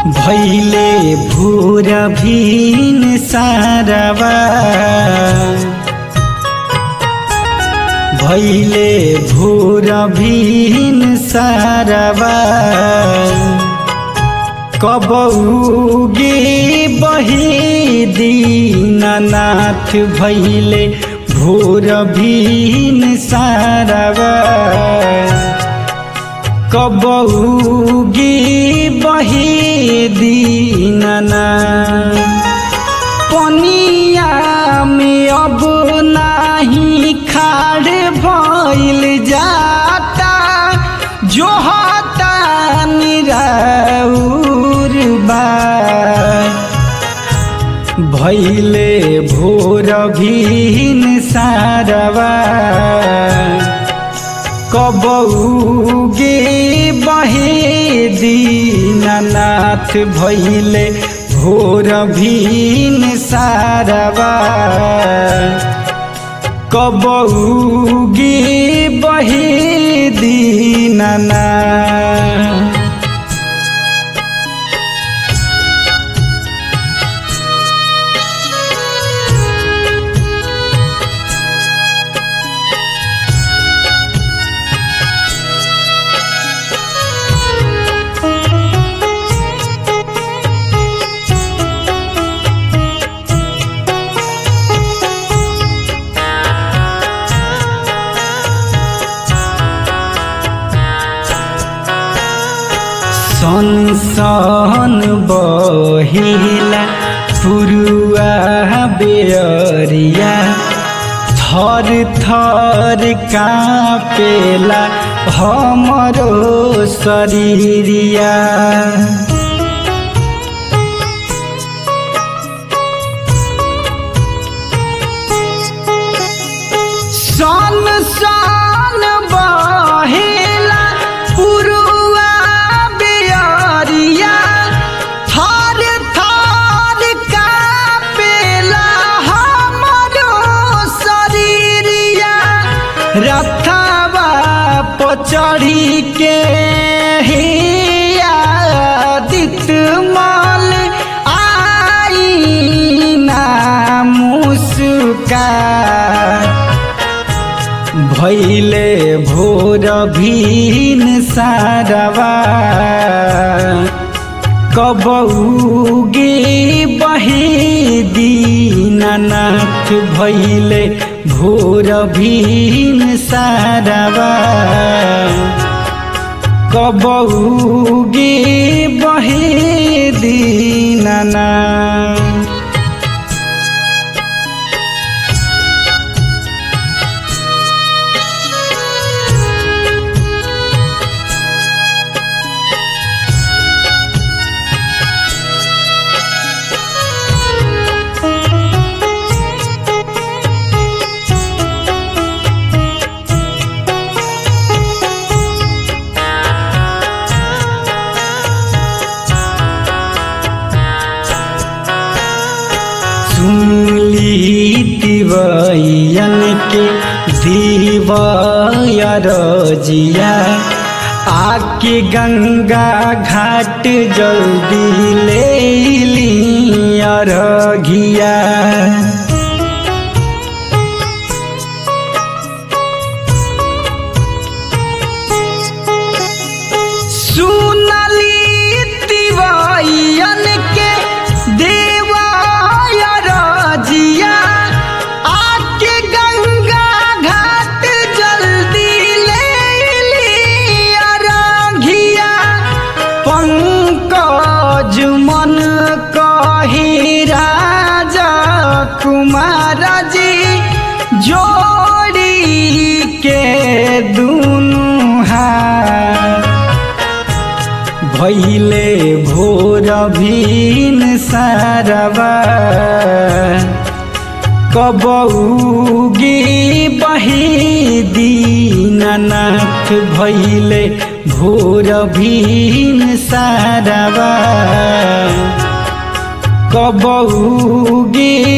भैले भूर भीन सारवा भैले भूर भीन सारवा कबौगे बहे दीननाथ भैले भोर भीन सारवा कबौगे बहे दीनना पनिया में अब नाही खाड़ भइल जाता जो हता निराउर बा भैले भोर भीन सारवा कबौगे बहे दीननाथ भैले भोर भीन सारवा कबौगे बहे दीननाथ सनसन बहिला पुरुआ बेअरिया थर थर कापेला हमरो शरीरिया सन सन बहेला पुरुआ बेअरिया थर थर कापेला हमरो शरीरिया रथवा पचड़ी के हिया दित मल आई ना मुस्का भैले भोर भीन सारवा कबौगे बहे दीननाथ भैले भोर भीन सारवा कबौगे बहे दीननाथ सुनली तिवैयन के दीवाया रजिया आके गंगा घाट जल्दी ले लिया रघिया सुनली तिवैयन के देवाया रजिया आके गंगा घाट जल्दी ले लिया रघिया पंकज मन कही राजा कुमार जी जोड़ी के दुनु हाथ भैले भोर भीन सारवा कबौगे बहे दीननाथ भैले भोर भीन सारवा कबौगे